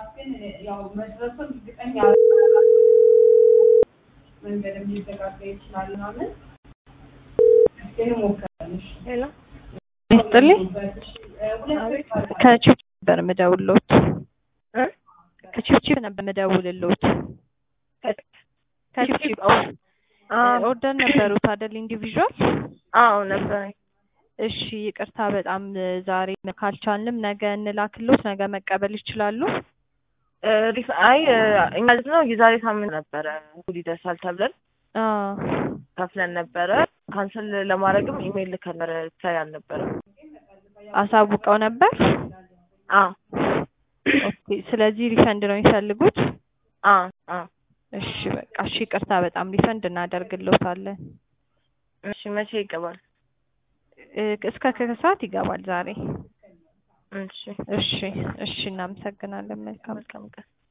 ሰዓት ግን ያው መድረሱን እርግጠኛ መንገድም ሊዘጋጋ ይችላል ምናምን ግን ሞከራለሽ ሄሎ ይስጥልኝ ሁለት ከቺፕ ነበር የምደውልሎት እ ከቺፕቺፕ ነበር የምደውልሎት ከቺፕቺፕ አዎ ኦርደር ነበሩት አይደል ኢንዲቪዥዋል አዎ ነበረኝ። እሺ ይቅርታ በጣም ዛሬ ካልቻልንም ነገ እንላክሎት ነገ መቀበል ይችላሉ እ ሪፍ አይ እ እኛ ማለት ነው የዛሬ ሳምንት ነበረ እሑድ ይደርሳል ተብለን አ ከፍለን ነበረ። ካንሰል ለማድረግም ኢሜይል ልከን ነበረ ሳይ አልነበረም። አሳውቀው ነበር አዎ ኦኬ ስለዚህ ሪፈንድ ነው የሚፈልጉት አዎ አዎ እሺ በቃ እሺ ይቅርታ በጣም ሪፈንድ እናደርግሎታለን እሺ መቼ ይገባል? እ እስከ ከሰዓት ይገባል ዛሬ እሺ እሺ እሺ እናመሰግናለን መልካም መልካም ቀን